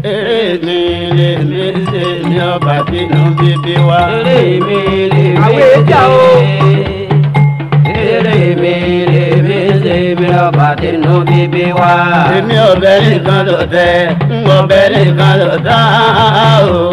eré mi lè mi ṣe mi ọba bínú bíbí wa. eré mi lè mi Àwọn èjà o. eré mi lè mi ṣe mi ọba tínú bíbí wa. èmi ọbẹ̀ nìkan ló tẹ́ ń ọbẹ̀ nìkan ló dá o.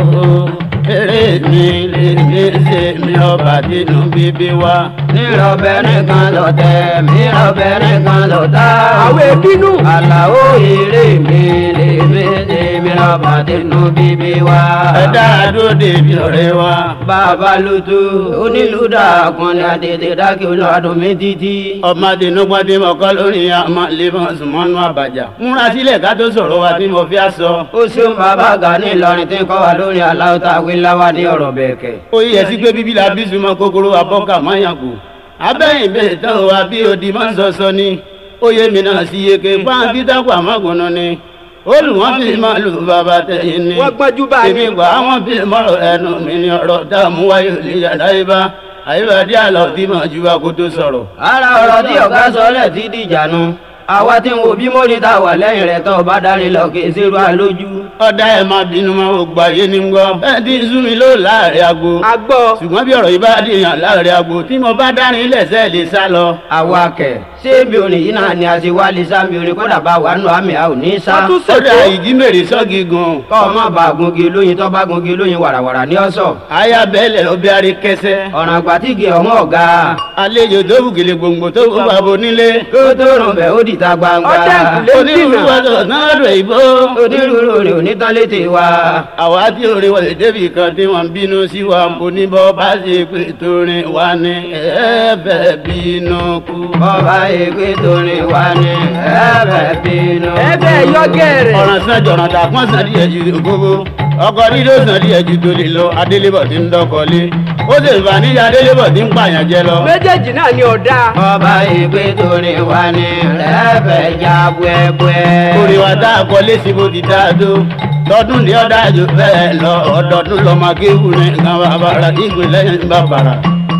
eré mi lè mi ṣe mi ọba bínú bíbí wa. nírọ̀bẹ nìkan lọ tẹ̀ mírọ̀bẹ nìkan lọ tá. Àwọn èbínú. àlàó eré mi lè mi ṣe mi ọba tínú bíbí wa. ẹ dára dúró débi ọ̀rẹ́ wa. bàbá lùtù onílùdà kùnrin àtètè dákẹ́ olùwàdùn mi títí. ọmọdé nugbọdé mọkọ lórí àmọ lébọn sùmọnù àbàjá. múra sílẹ̀ ká tó sọ̀rọ̀ wa tí mo fi aṣọ. ó ṣeun bàbá Gani Ìlọrin tí ń kọ́ wa lórí aláwọ̀ tá a wí láwa ní ọ̀rọ̀ bẹ̀ẹ̀kẹ́. ó yẹ sí pé bíbí la bí sùnmọ́ kòkòrò abọ́kà máyàgò. abẹ́yìn bẹ́ẹ̀ tán wa bí odi máa ń sọsọ ni. ó yẹ mi náà sí yeke fáwọn bídàpọ̀ àmọ́gùnà ni. olùwọ́n fi máa lù bàbá tẹ̀yìn ni. Wọ́n gbọ́njú bá ní. èmi gbà àwọn bí mọ́rọ̀ ẹnu mi ni ọ̀rọ̀ dààmú wáyé lè yàrá ibà. àyíbàdí àlọ́ tí màá ju akótó sọ̀rọ̀. ara ọ̀rọ̀ tí ọ̀gá sọ́lẹ̀ ti dìjànú àwa tí ń wo bí mọ́ni tá a wà lẹ́yìn rẹ̀ tó bá darí lọ kì í ṣerú àlójú. ọ̀dà ẹ̀ máa bínú máa wò gbà yé ni ń gbọ́. ẹ ti sú mi ló láàrin agbo. a gbọ́. ṣùgbọ́n bí ọ̀rọ̀ yìí bá dìyàn láàrin agbo tí mo bá dárin lẹ́sẹ̀ lè sá lọ. àwa kẹ̀ ṣé bí orin yìí náà ni a ṣe wá lè sáàmì orin kódà bá wà nù àmì a ò ní sá. wọ́n tún ọ̀dà ṣètò. ìdí mèrè sọ́gi gan. kọ́ ọ má bàa gungi lóyin tó bá gungi lóyin wàràwàrà ní ọ̀sọ̀. aya bẹ́ẹ̀lẹ̀ ló bí arí kẹsẹ́. ọ̀ràn àgbàtìgì ọ̀hún ọ̀gá. àlejò tó bùkìlì gbòǹgbò tó kó bàbá onílé. kó tó rùn bẹ́ẹ̀ ó dìta gbangba. Ọdẹ ìkùlé. onírúurú wọ́sọ̀ náà rẹ̀ ìbò. onírúurú rẹ̀ ò ní tán létè wa. àwa tí orí wọlé débi kan tí wọ́n bínú sí wa oníbọ̀ bá ṣe pé torin wa ní ẹ̀ẹ́bẹ̀ bínú kú. bọ́ba ègbé torí wa ní ẹ̀bẹ̀ bínú. ẹbẹ yọ gẹrẹ. ọ̀ràn sàn jọ̀ràn tà kán sàn díẹ̀ ju gbogbo ọkọ̀ dídó sàn díẹ̀ ju tó lè lọ adélébọ̀ tí ń dọ́kọ̀lé ó sì fà níyà adélébọ̀ tí ń pààyàn jẹ lọ. méjèèjì náà ni ọ̀dà. bọ́ba ègbé torí wa ní ẹ̀bẹ̀ já búẹ́búẹ́. orí wa tá a kọ lẹ́sìn bó ti dáa tó tọdún ní ọ̀dà àjò bẹ́ẹ̀ lọ ọ̀dọ̀dún lọ́mọ akéwù ní nǹkan bàbàrà ìgbè lẹ́yìn bàbàrà.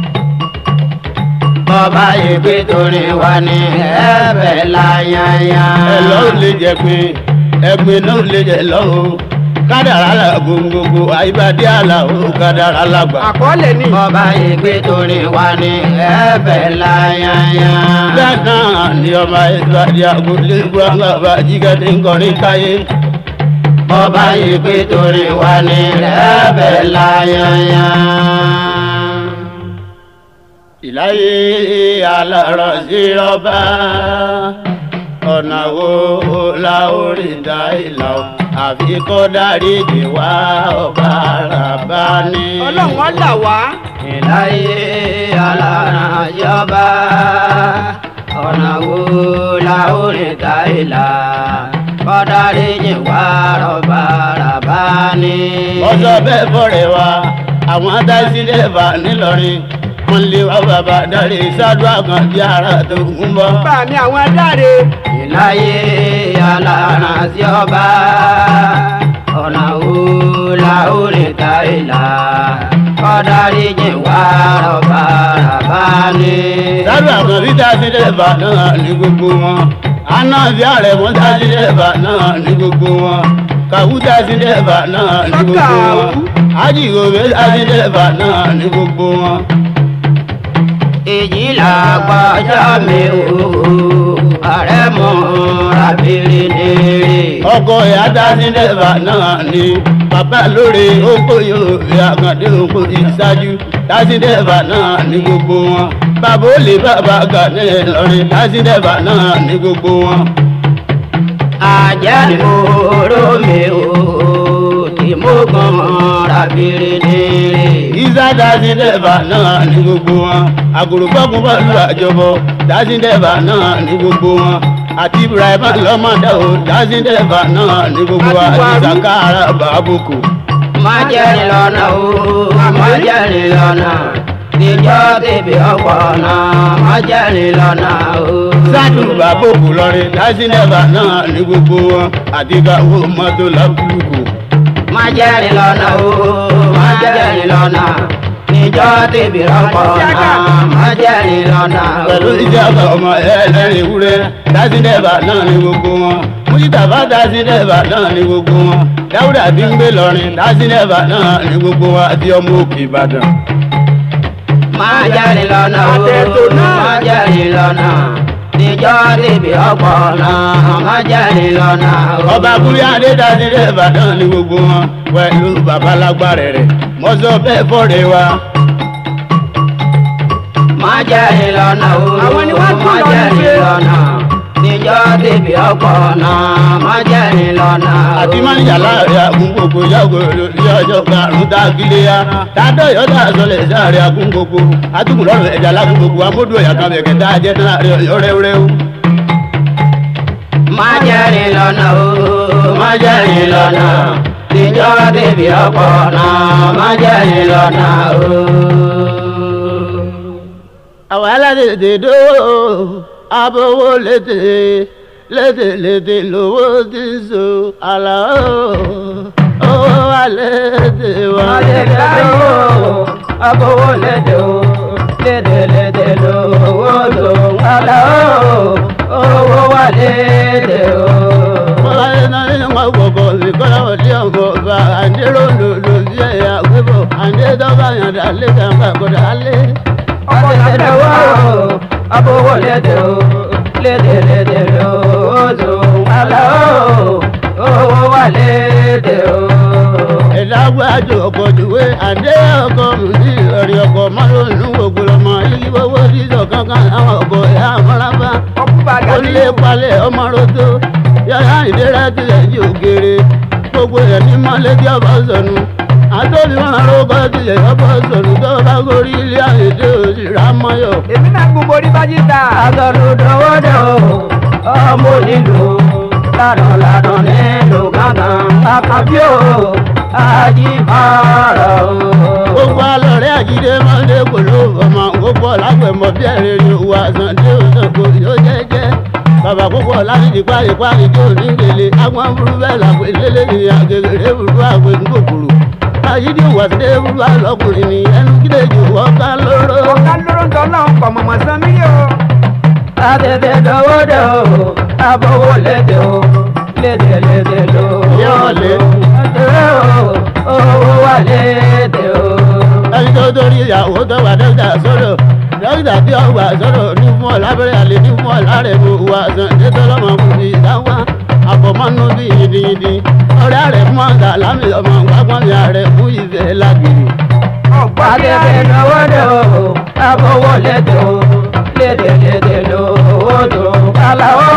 bọ́ba ègbé torí wa ní ẹ̀bẹ̀ láyáyá. ẹ lọ ò lè jẹ pé ẹgbẹ́ náà ò lè jẹ lọ o kádàrá la gbogbogbò àyíbádé àlà o kádàrá la gbà. àkọọ́lẹ̀ ni. bọ́ba ègbé torí wa ní ẹ̀bẹ̀ láyáyá. bẹ́ẹ̀ náà ni ọba ìgbàdí àgùlé gbọ́ngàn bá jígẹ́dé ńkọrin káyé. bọ́ba ègbé torí wa ní ẹ̀bẹ̀ láyáyá. ìláyé alárọ̀ sí ọba ọ̀nà wo la orí da ìlà o àfi kó dáríjì wá ọba àràbá ní. ọlọ́run á là wá. ìláyé alára yọba ọ̀nà wo la ó lè ta ìlà kọ́dárí yìí wá rọ̀bà ràbá ní. ọjọ́ bẹ́ẹ̀ bọ̀rẹ̀ wa àwọn adásílẹ̀ bá nílọrin wọ́n lé wá bàbá dárí sádùá kan bí ara tó ń bọ̀. bá mi àwọn adáre. ìláyé alára yọba ọ̀nà wo la ó lè ta ìlà kọ́dárí yìí wá rọ̀bà ràbá ní. sádùá kan bí dásílẹ̀ bá náà ní gbogbo wọn àná bí ààrẹ wọn dásílẹ̀ bá náà ní gbogbo wọn kàwú dásílẹ̀ bá náà ní gbogbo wọn ájìgòbé dásílẹ̀ bá náà ní gbogbo wọn. èyí là gbọ́jọ́ mi ò ààrẹ mọ́ rabiri nìrè. ọkọ ìyá dásílẹ̀ bá náà ní bàbá lóore oko yóò fi àkàndé oko ìṣáájú dásílẹ̀ bá náà ní gbogbo wọn bàbá olè bàbá Gani Ìlọrin dásílẹ̀ bá náà ní gbogbo wọn. ajá ni mo rò mí o tí mo gbọ́n rabiri nìrè. ìsá dásílẹ̀ bá náà ní gbogbo wọn àgùrùbọ́kùn bá lu àjọbọ dásílẹ̀ bá náà ní gbogbo wọn àti Ibrahim lọ́mọdé o dásílẹ̀ bá náà ní gbogbo wa àti Sakara bàbùkù. má jẹ́rìí lọ́nà o má jẹ́rìí lọ́nà ìjọ tèbi ọ̀pọ̀ náà má jẹ́rìí lọ́nà o. sádùn bàbòkù lọrin dásílẹ̀bà náà ní gbogbo wọn àti káwó mọ́tò lábúlùkù. má jẹ́rìí lọ́nà o má jẹ́rìí lọ́nà níjọ́ tèbi ọkọ̀ náà má jẹ́rìí lọ́nà o. pẹ̀lú ìjọba ọmọ ẹlẹ́rìn ìwúrẹ́ dásídẹ̀bà náà ní gbogbo wọn mújítàbá dásídẹ̀bà náà ní gbogbo wọn dáúdà tí ń gbé lọrin dásídẹ̀bà náà ní gbogbo wọn àti ọmọ òkè ìbàdàn. má jẹ́rìí lọ́nà o Àtẹ̀tò náà. má jẹ́rìí lọ́nà níjọ́ tèbi ọkọ̀ náà má jẹ́rìí lọ́nà o. ọba kúrẹ́ adé dásídẹ̀bà náà ní gbogbo wọn pẹ̀lú babalágbárẹ̀ rẹ̀ mọ́sọ́ bẹ́ẹ̀ fọ́ọ̀rẹ́ wa. má jẹ́rìí lọ́nà o Àwọn ni wọ́n tún má lọ ní jẹ́rìí pé- lọ́nà níjọ́ tèbi ọkọ̀ náà má jẹ́rìí lọ́nà o. àti mánìjà láàrin àgúngbògbò yàgò lórí ọjọ́ karùn-ún tá a kílé ya tádọ́ yọ̀dá sọlẹ̀ sáàrin àgúngbògbò àtúkù lọ́rùn ẹ̀jà lágúngbògbò amódù ẹ̀yà kan bẹ̀kẹ̀ tá a jẹ́ tán láàrin ọ̀yọ́ rẹ́wúrẹ́wú. má jẹ́rìí lọ́nà o má jẹ́rìí lọ́nà níjọ́ tèbi ọkọ̀ náà má jẹ́rìí lọ́nà o. àwọn aládèdè dó abówó létè létè létè lówó ti ń so àlà ó owó wa létè wá. Lédè o, abowó lédè o, lédè lédè lówó tó ń kálá o, owó wà lédè o. Bọ́lá iná nínú ọgbọ̀gbọ̀ ìkọ́lá òdì ọ̀gbọ̀ ọba àdérò lòlò sí ẹ̀yà gbébọ̀ àdé dọ́gba yàndà lé kàńkà kọ́dà lé. Ọkọ̀ lédè o, abowó lédè o, lédè lédè lówó tó ń kálá o, owó wà lédè o. Ẹ̀dá gbájú ọkọ̀ jùwé àdé ọkọ̀ mùsí ọ̀rẹ́ ọkọ̀ márùn-ún gbogbo ọmọ yìí wọ́wọ́ sísọ kankan àwọn ọkọ̀ ẹ̀yà àmọ́lábá. ọkú bàgà ní Olè palẹ̀ ọmọ roto yàrá ìdẹ́rẹ́ tilẹ̀ jí ògèrè gbogbo ẹ̀ ní mọ́lẹ́ tí ọba sọnù. Àtọ́bí máa rókọ́ tilẹ̀ ọba sọnù tó bá gorí ilé àyèdè òsì rámọ́yọ̀. èmi náà gbogbo orí bá jíta Agọ̀dọ̀dọ̀wọ́dọ̀ ọmọ nílò ládùn ládùn nílò gángan àkàbí o àjíbára o. gbogbo alọ̀rẹ́ àjídé mọ́lé kò ló ọmọ gbogbo ọ̀làgbẹ̀mọ́ bí ẹ̀rẹ́ ni òwò àsàn tí ó sàn kò yóò jẹ́jẹ́ bàbá púpọ̀ láti di pálípálí tó ní gbèlè agbọ́n burú bẹ́ẹ̀ làpè lélẹ́ ní àgègèrè burú àgbẹ̀ ńgòkòrò àyídí wàsídé burú àlọ́kùnrin ní ẹnu kílẹ̀ jù ọ̀ká lóró. ọ̀ká lóró ń tọ́ náà kọ̀ mọ̀mọ́ san mí o Àtẹ̀tẹ̀ dọ̀wọ́dọ̀ abọ́wọ́ lédè o lédè lédè ló. Yóò lé. Owó wà lédè o. ẹni tó torí ìyàwó tó wà dókítà sọ̀rọ̀ dókítà tí ó wà sọ̀rọ̀ ní fún ọ lábẹ́rẹ́ àlè ní fún ọ láàrẹ̀ mú wà sàn tètè lọ́mọ kù sí ìdáwà àfọ̀mọ́nú bí yìnyínyìnyín ọ̀rẹ́ rẹ̀ fún ọ̀gá lámì ọmọ gbàgbọ́n ní ààrẹ fún ìfẹ́ lágbèrè. ọ̀gbọ́n bí Àtẹ̀tẹ̀ dọ̀wọ́dọ̀ abọ́wọ́ lédè o lédè lédè ló. Odò kálá o.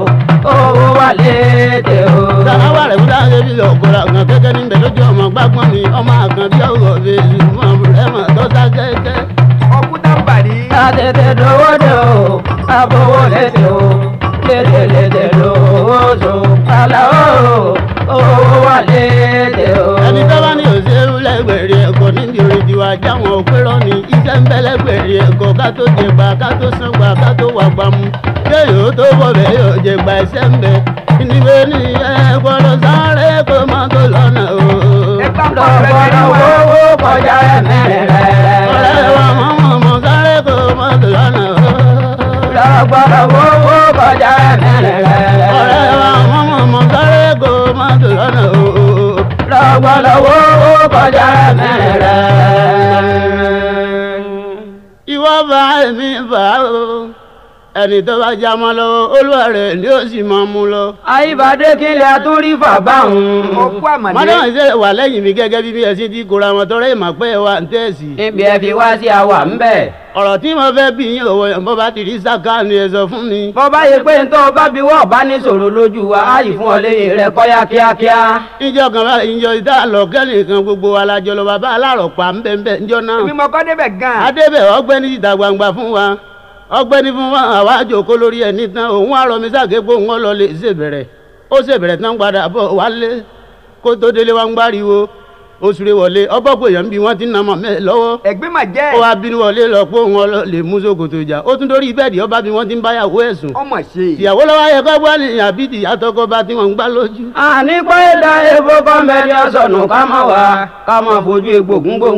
Owó wà lédè o. sàláwà rẹ̀ fúdà ṣe bí ọ̀gọ́ra kan kẹ́kẹ́ níbẹ̀ lójú ọmọ gbàgbọ́n ní ọmọ àkànbí ọ̀gọ̀ fèsì mọ̀ rẹ́mọ̀ tó sá kẹ́kẹ́. ọkú tábàrí Àtẹ̀tẹ̀ dọ̀wọ́dọ̀ abọ́wọ́ lédè o lédè lédè ló. Odò kálá o. Owó wà lédè o. ẹni tó bá ní òṣèlú lẹ́gbẹ̀rẹ̀ ẹ̀kọ́ níbi orin tiwa jáwọn òpérò ní iṣẹ́ ń bẹ́ lẹ́gbẹ̀rẹ̀ ẹ̀kọ́ ká tó jẹgba ká tó sángbà ká tó wà gbàmú kéèyàn ó tó bọ̀bẹ̀ yóò jẹgba ẹsẹ̀ ń bẹ níbi ní ẹ̀kọ́ lọ sáré kó má tó lọ́nà o. ẹgbà pọ̀ Lọ́gbọ́dọ̀ owó kọjá ẹ̀mẹ́rẹ̀ ọ̀rẹ́ rẹ̀. wa mọ̀mọ́ mọ̀ sáré kó má tó lọ́nà o. Lọ́gbọ́dọ̀ owó kọjá ẹ̀mẹ́rẹ̀ ọ̀rẹ́ rẹ̀. wa mọ̀mọ́ mọ̀ sáré kó má tó lọ́nà o. Lọ́gbọ́dọ̀ owó kọjá ẹ̀mẹ́rẹ̀ rẹ̀. ìwọ bá èmi bá o ẹni tó bá já mọ́ lọ́wọ́ olúwa rẹ̀ ni ó sì máa mú lọ. Àyíbádé kílẹ̀ àtúrí fàbá òun. ọkú àmàlẹ́ mọ́tò ìṣe wà lẹ́yìn mi gẹ́gẹ́ bí bí ẹ̀sìn ti kóra wọn tọrọ ìmọ̀ pé wa ń tẹ̀sí. Níbi ẹ fi wá sí àwà ń bẹ̀. ọ̀rọ̀ tí mo fẹ́ bí yín òwò yẹn bó bá ti rí sáká ni ẹ sọ fún mi. Bọ́ bá yẹ pé ntọ́ bá bí wọ́n bá ní sòrò lójú wa, á yìí fún ọ léyìn rẹ̀ kọ́yá kíákíá. ìjọ kan bá ìjọ ìta lọ kẹ́nìkan gbogbo wa la jọ lọ bàbá alárọ̀ pa ń bẹ́ẹ̀ bẹ́ẹ̀ níjọ náà. èmi mọ̀ kọ́ débẹ̀ gan-an adébẹ̀ ọgbẹ́ni síta gbangba fún wa ọgbẹ́ni fún wa àwa àjòkó lórí ẹ̀ nìtàn òun àrọ̀ mi sàgégbó òun ọlọ lè ṣèbẹ̀rẹ̀ ó ṣèbẹ̀rẹ̀ tán padà bọ̀ wálé kó tó délé wa ń gbáriwo oṣù rẹ̀ wọlé ọbọ̀pọ̀ èèyàn bí wọ́n ti ń nàmọ̀ mẹ́ lọ́wọ́ ẹ̀gbẹ́ mà jẹ́ ó wá bínú wọlé lọ pé òun ọlọ lè mú sókòtò ìjà ó tún dórí bẹ́ẹ̀dì ọba bí wọ́n ti ń báyàwó ẹ̀sùn ọmọ ṣe ìyàwó lọ́wọ́ ayẹ kọ́ bọ́ ní àbí ìyàtọ̀kọ bá tí wọ́n ń gbá lójú. àní pé da epo kọ́mẹ́rì ọ̀sọ̀nù ká mọ̀ wá ká mọ̀ fojú egbò gúngbòǹgbò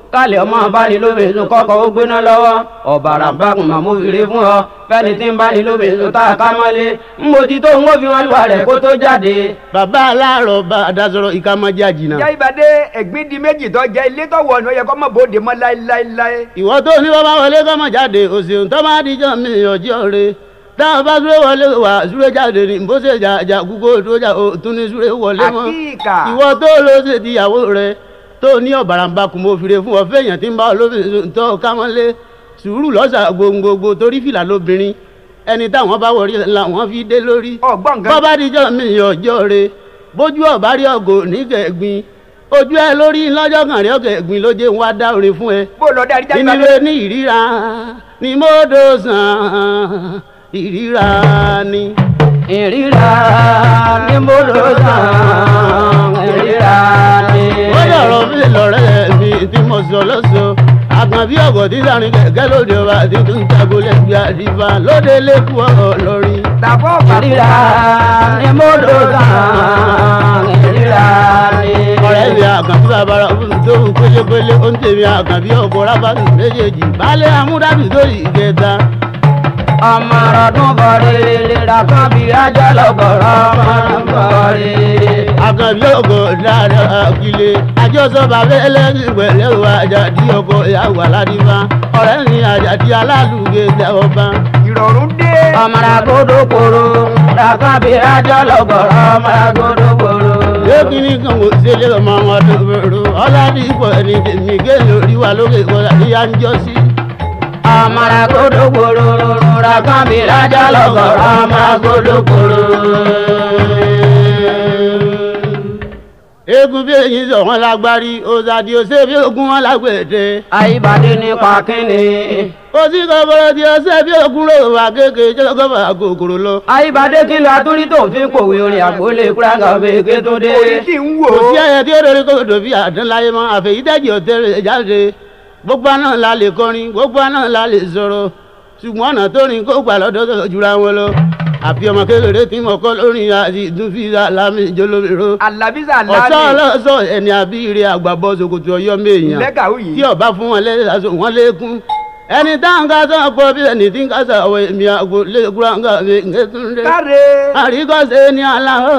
kálẹ̀ ọmọ báni lóbìnrin kọ́kọ́ ó gbéná lọ́wọ́ ọ̀bàrà bákùn màmú fìrí fún ọ fẹ́ni tí ń báni lóbìnrin tá a ká mọ́lé ń mojì tó ń fi wọn lùwà rẹ̀ kó tó jáde. bàbá aláàrọ̀ bá a dasọ̀rọ̀ ìka máa jẹ́ àjìnà. ìyá ìbàdé ẹ̀gbín di méjì tó jẹ́ ilé tó wọ̀ ní ó yẹ kó mọ̀ bóde mọ́ láéláéláé. ìwọ tó ní bàbá wọlé kọ́ mọ̀ jáde òsèǹ tó máa díjọ́ mi ọjọ́ re táwọn bá súré wọlé wà súré jáde ní bó ṣe jà jà kúkó tó jà ó tún ní súré wọlé mọ́. àkíkà ìwọ tó ló ṣe tìyàwó rẹ tó ní ọ̀bàràǹbà kùn mo fìrè fún ọ fẹ́yàn tí ń bá olóbìnrin tó kámọ́lé sùúrù lọ́sà gbòǹgbòǹgbò torí fìlà lóbìnrin ẹni táwọn bá wọrí làwọn fi dé lórí. ọgbọ́n nǹkan bọ́bá díjọ́ mi ọjọ́ re bójú ọ̀bá rí ọgò nígẹ̀gbin ojú ẹ lórí lọ́jọ́ kan rí ọ̀gẹ̀gbin ló jẹ́ ń wá dá orin fún ẹ bó lọ darí jáde ìníwé ní ìríra ni mo dò sàn ìríra ni. ìríra ni mo lò sàn ìríra ni. ó dọ̀rọ̀ mi lọ́rẹ́ mi tí mo sọ lọ́sọ àgbọn bí ọ̀gọ̀ tí sàrin kẹ̀kẹ́ lóde ọba tí tó ń jago lẹ́gbẹ̀ẹ́ àdìbà lóde lẹ́kọ̀ọ́ lórí. tàbọ̀ ìríra ni mo lò sàn ìríra ni. ọ̀rẹ́ mi àkànbí bàbá rẹ̀ fún mi tó ń pélépélé ó ń tèmi àkànbí ọkọ̀ rábàtì méjèèjì baálé amúdábì sórí ìkẹta. ọmọ ọdún bọ̀rẹ̀ lera kan bí ajá lọ́gọ̀rọ̀ ọmọ ọdún bọ̀rẹ̀. àkànbí ọkọ̀ dáadáa kílé àjọsọ bàbá ẹlẹ́sìn pẹ̀lẹ́ o àjàdí ọkọ̀ ìyàwó aládìbá ọ̀rẹ́ mi àjàdí alálùgbé ọba. ìrọ̀rùn dé. ọmọdé gbódògbòrò làkàn bí ajá lọ́gọ̀rọ̀ ọmọdé gbódògbòrò. lókìní kan kò ṣẹlẹ̀ ọmọ wọn tó bẹ̀rù ọ̀làdìpọ̀ ẹni tèmi gé lórí wa lókè kọ́lá ní yá ń jọ sí. ọmọdé gbódògbòrò làkàn bí ajá lọ́gọ̀rọ̀ ọmọdé gbódògbòrò. eégún bí èyí sọ wọn lágbárí òsàdì òsè bí ogun wọn lágbèdè. àyíbádé nípa kínní. òsì kọ́kọ́rọ́ tí ọsẹ bí ogun rò wá kéèké jọ́gọ́fà kòkòrò lọ. àyíbádé kí ló atúrí tó fi kòwé orin àgbólé kúrágà bèké tó dé. orí tí ń wò kò sí ó. ẹyẹ tí ó dorí kòtò bí àdánláyé mọ́ àfẹ̀yídẹ́jì ọ̀tẹ̀rẹ̀ jáde gbogbo àná la lè kọrin gbogbo àná la lè sọ̀rọ̀ ṣùgbọ́n ọ̀nà tó rìn kó gbà lọ́dọ̀ tó jura wọn lọ àfi ọmọ kékeré tí mo kọ́ lórí àti ìdúnfìdá lámì ìjọlóbìrò alábísà ọ̀sán láàmì ọlọ́sọ ẹni àbíire àgbàbọ̀ ṣòkòtò ọyọ́ mẹ́yìn lẹ́gàwó tí yìí. ọba fún wọn lẹ́sàsọ wọn lékún ẹni táwọn ká sọ pọ̀ bí ẹni tí ń ká sọ àwọn èmi àgbo lẹ́kúrọ̀ ń gà mí ngẹ́túndé káre. àríkọ́sẹ́ ní aláwọ̀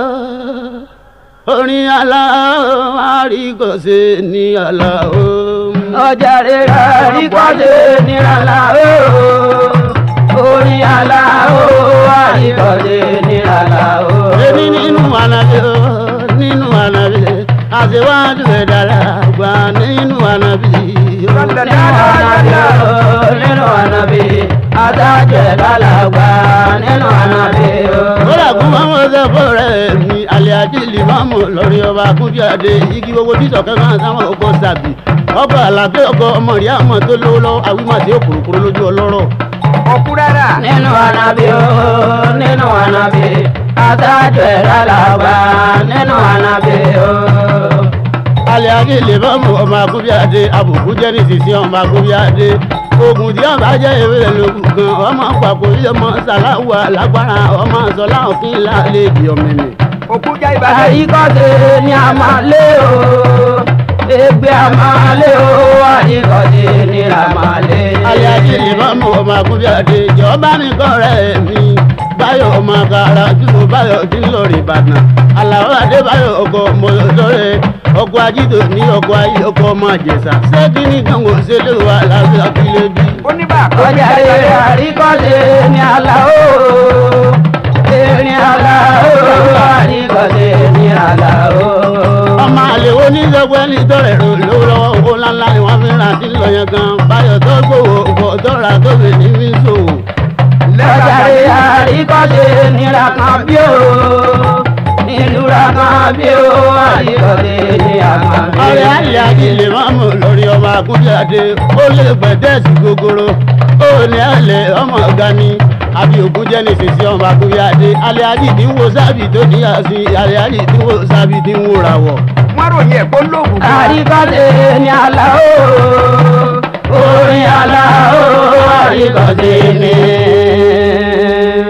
orin aláwọ̀ àríkọ́sẹ́ ní aláwọ̀. ọjà rírà rí kọ́dé nírànlá ooo orin àlá ooo àríkọ́dé nírànlá ooo. èmi nínú ànàbí o nínú ànàbí àṣewájú ẹ̀ dára gbà nínú ànàbí o. nínú ànábì ooo nínú ànábì adájọ́ lálàgbà nínú ànábì ooo. ó làkún mọ́mọ́ sọ fọ́ọ̀rẹ́ mi alẹ́ ajílì mọ́mọ́ lórí ọba akúnfíàdé igi gbogbo tí sọ̀kẹ́ máa sáwọn ọkọ̀ sàbí ọkọ̀ àlàfẹ́ ọkọ̀ ọmọ rí àmọ́ tó lówó lọ́wọ́ àwímọ̀tí òkùnkùn lójú ọlọ́rọ̀. ọkú rárá. nínú ànábì ooo nínú ànábì adájọ́ lálàgbà nínú ànábì ooo. alẹ́ ajílì mọ́mọ́ ọmọ akúnfíàdé àbùkù jẹ́ ní sísí ọmọ akúnfíàdé oògùn tí ọba jẹ́ ewé lóògùn kan ọmọ pàkó ọmọ sàláwà lágbára ọmọ sọlá òfin lálẹ́ ìdí ọmọnì. òkú já ìbàdàn. àyíkọ́sẹ̀ ni a máa lé o ẹgbẹ́ a máa lé o àyíkọ́sẹ̀ ni a máa lé. alẹ́ ajílì mọ́mọ́ ọmọ akúnfíàdé jọba mi kọ́ rẹ̀ mi báyọ̀ ọmọ kàrà tí mo báyọ̀ tí ń lọ rí ìbàdàn àlàó adébáyọ̀ ọkọ̀ mọ̀lọ́dọ́rẹ́ ọkọ̀ ajídò ní ọkọ̀ ayé ọkọ̀ ọmọ àjẹsà ṣé kí ni gbọ̀ngàn ṣe lè wà lábẹ́ àkílẹ̀ bí. ó ní bá a kọ́ ọjà rere àríkọ́sẹ̀ ni àlà o erin àlà o àríkọ́sẹ̀ ni àlà o. ọmọ àlè wo ní sọgbẹ́ ní tọrẹ rò lówó lọ́wọ́ owó ńláńlá ni wọ́n fi ń ra tí ń lọ yẹn gan báyọ̀ tó gbòòwò ọ̀pọ̀ tó ra tó fi ní fi ń ṣòwò. ọjà rere àríkọ́sẹ̀ ni ràkàn bí o ìlú ràkàn bí o àríkọ́sẹ̀ ni àkàn bí o. ọ̀rẹ́ àlè àjèlè máa mú lórí ọmọ akúndíàdé ó lè pẹ̀tẹ́ẹ̀sì gogoro ó ní àlè ọmọ ọ̀gá ni àbí ògùn jẹ́ ní sísí ọmọ akúndíàdé àlè àjì tí ń wo sábì tó níyà sí àlè àjì tí ń wo sábì tí ń wo ràwọ̀. wọ́n ròyìn ẹ̀ kó lóògùn kan. àríkọ́sẹ̀ ni àlà o orin àlà o àríkọ́sẹ̀ ni.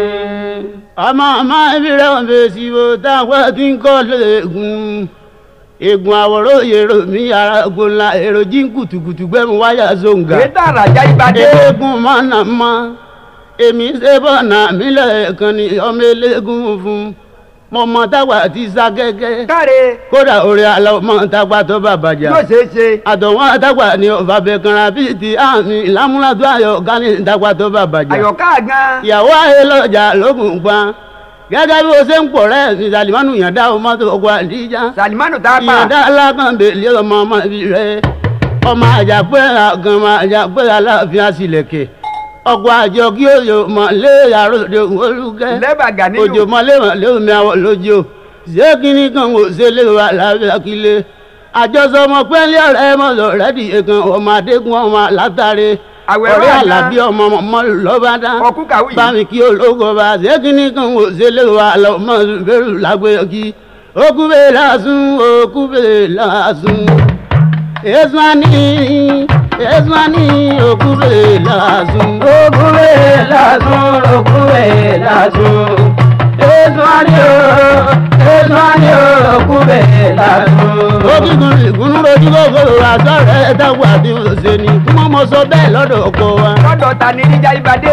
ọmọ ọmọ ibi rẹ̀ wọ́n fèsì wo táwọn tí ń kọ́ lẹ́gùn egun àwòrán èrò mi ara gbóńlá èrò jí kùtùkùtù gbẹmú wáyà zonga èyí tààrà ajá ìbàdí. eégún mọ́nà mọ́ èmi ṣe bọ́nà mi lẹ́ẹ̀kan ni ọmọ eléégún fún mo mọ táwa ti sá gẹ́gẹ́ káre kódà orí àlọ́ mọ táwa tó bàbàjà yóò ṣeé ṣe. àtọ̀wọ́n àtàgbà ni ọ̀fà bẹ̀kanra bíi ti àmì lámúlàdó ayọ̀ gani táwa tó bàbàjà àyọ̀ká gan. ìyàwó ayé lọ́jà lókun pa gẹ́gẹ́ bí o ṣe ń pọ̀ rẹ̀ ní salimanu yàda ọmọ tó kọ àdíjà salimanu tá a pa. yàda alákànbẹ̀lẹ̀ ọmọ ọmọ ibi rẹ̀ ọmọ àjàpẹ́ àgànmọ́ àjàpẹ́ aláàfin àṣìlẹ̀kẹ̀ ọkọ̀ àjọ kí òyò mọ̀ lé àròdè olùkẹ́ lẹ́bàgà nínú. òjò mọ́lé mọ́lé omi àwọ̀ lójó ṣé kíní kan kò ṣe lè wà lábẹ́ akílé àjọsọ ọmọ pẹ́ẹ́lẹ́ ọ̀rẹ́ mọ̀lọ́ rẹ́dì ẹ̀kan ọmọ adégún ọmọ látàrí Àwẹ̀ ọ̀rẹ́ wà náà. àlàbí ọmọ ọmọ lọ́bàdàn ọkú kàwé. bámi kí ológo bá ṣé kíní kan kò ṣe lè wà lọ́mọ bẹ́rù lágbé kí okú bẹ́ẹ̀ lásùn okú bẹ́ẹ̀ lásùn èsùnání èsùnání okú bẹ́ẹ̀ lásùn. Okúwe lásùn, okúwe lásùn. Èso àní o, èso àní o, okúwe lásùn. Ogígun ìgúnnú rojú kòkòrò àtọ́ rẹ̀ dáwọ́ àti òṣèlú kí wọ́n mọ sọ bẹ́ẹ̀ lọ́dọ̀ ọkọ wa. lọ́dọ̀ ta ni níjà ìbàdí.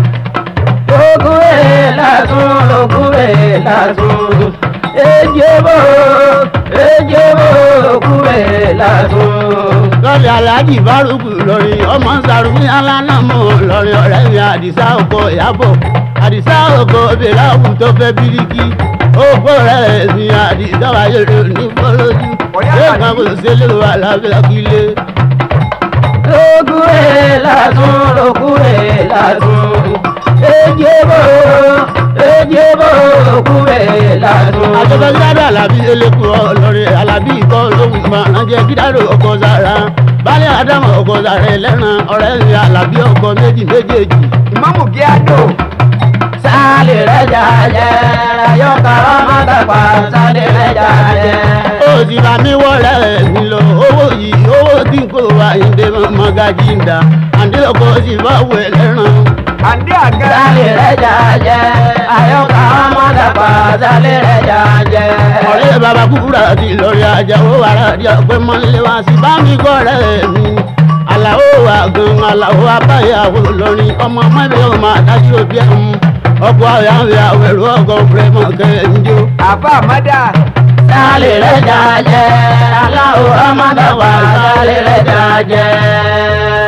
Okúwe lásùn, okúwe lásùn. Ejebo, ejebo, okúwe lásùn. lọ́ọ̀rì aláàjì bárùkù lọ́rin ọmọ sàrùmí alánàmọ́ lọ́rin ọ̀rẹ́ mi àdìsá ọkọ ìyàbọ̀ àdìsá ọkọ bẹ̀láwù tó fẹ́ bíríkì ògbó rẹ̀ mi àdìsá wáyé rẹ̀ ní fọlọ́jú Ọ̀yá ṣé àdì- kan kò ṣe lè wà lábẹ́ akílé. Okúwe lásùn, okúwe lásùn. Ejebo, ejebo, okúwe lásùn. àjọpẹ́sídàdà alábí eléku ọlọ́rin alábí ikọ̀ lóhùn ìmọ̀ ránjẹ́ kídàrú ọkọ̀ sára balẹ̀ ádámù ọkọ̀ sára ẹlẹ́ran ọ̀rẹ́ mi alábí ọkọ̀ méjì méjèèjì. ìmáàmù kíádò. Sálì rẹ̀ jàjẹ́, ayọ́ka ọmọ dàgbà, sálì rẹ̀ jàjẹ́. ó sì bá mi wọlé mi lọ owó yìí owó tí kò wá ìdè mọ́gájì ń dà àǹdí ọkọ̀ sì bá wọ ẹlẹ́ran. àǹdí àgẹ́. Sálì rẹ̀ jàjẹ́, ayọ́ka ọmọ dàgbà, sálì rẹ̀ jàjẹ́. ọ̀rẹ́ bàbá kúkúrà ti lọ́rí ajá ó wà láàrin ọ̀pẹ mọ́lẹ́ wá sí bá mi kọ́ rẹ̀ mi. àlàó wa gan àlàó abáyàwó lọ́rin ọmọ mẹ́bí ọmọ àdájú òbí ẹ̀ mú ọkọ̀ àwẹ̀ àwẹ̀rù ọkọ̀ fúrẹ́mọ̀ kẹ́ńjó. àbá àmọ́dá. Sálì rẹ̀ jàjẹ́, aláwọ̀ ọmọ dàgbà, sálì rẹ̀ jàjẹ́.